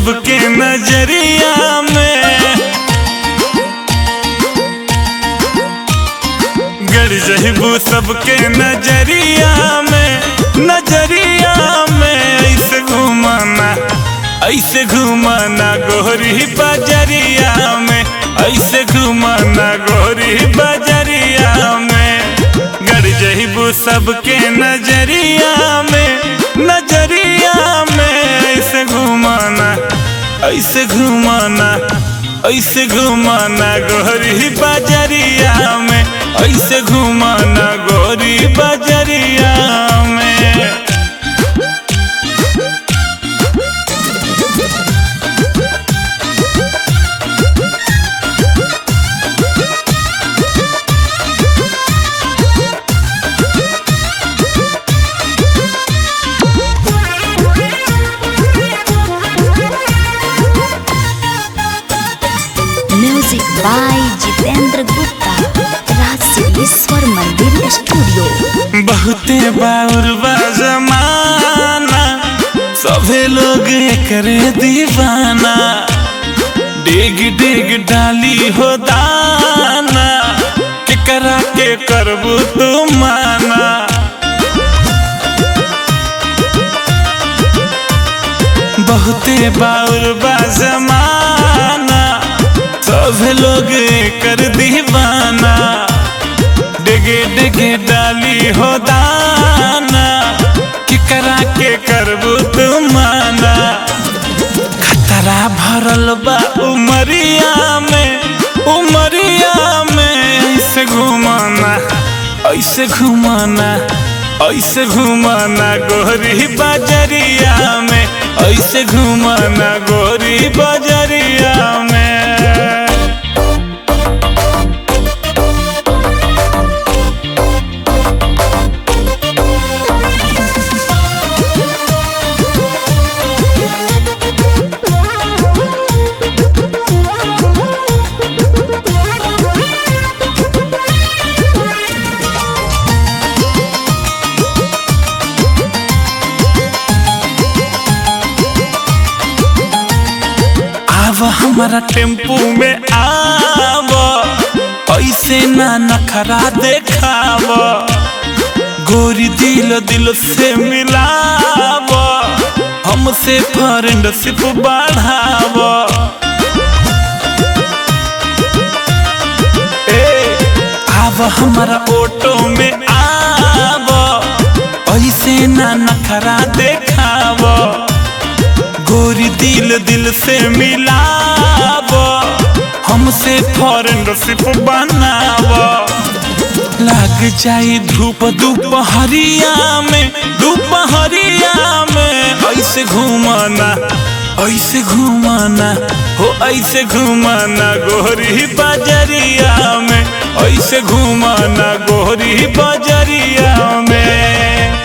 सबके नजरिया में गड़ जहिबू सबके नजरिया में नजरिया में ऐसे घुमाना ऐसे घुमाना गोरी बजरिया में ऐसे घुमाना गोरी बजरिया में गड़ जहिबू सबके नजरिया में नजरिया में ऐसे घुमाना ऐसे घुमाना ऐसे घुमाना गोरी बजरिया में ऐसे घुमाना गोरी बजरिया में music by Jitendra Gupta Raj Siddheshwar Mandir studio बहुते बाउर बा जमाना सभे लोग करे दीवाना डिग डिग डाली हो दाना केकरा के करबू तू माना बहुते बाउर बा जमाना सब लोग कर दीवाना डिगे डिगे डाली हो दाना कि करा के करबू तुम माना खतरा भरल बा उमरिया में उमरिया में ऐसे घुमाना ऐसे घुमाना ऐसे घुमाना गोरी बजरिया में ऐसे घुमाना गोरी बजरिया में आव हमारा टेम्पू में आव ऐसे ना नखरा देखाव गोरी दिल दिल से मिलाव हमसे फ्रेंडशिप बढ़ाव ए आव हमारा ऑटो में आव ऐसे ना नखरा देखाव गोरी दिल दिल से मिलाव हमसे फ्रेंडशिप बनाव लग जाई धूप दोपहरिया में दोपहरिया में ऐसे घुमाना ऐसे घुमाना हो ऐसे घुमाना गोरी बजरिया में ऐसे घुमाना गोरी बजरिया में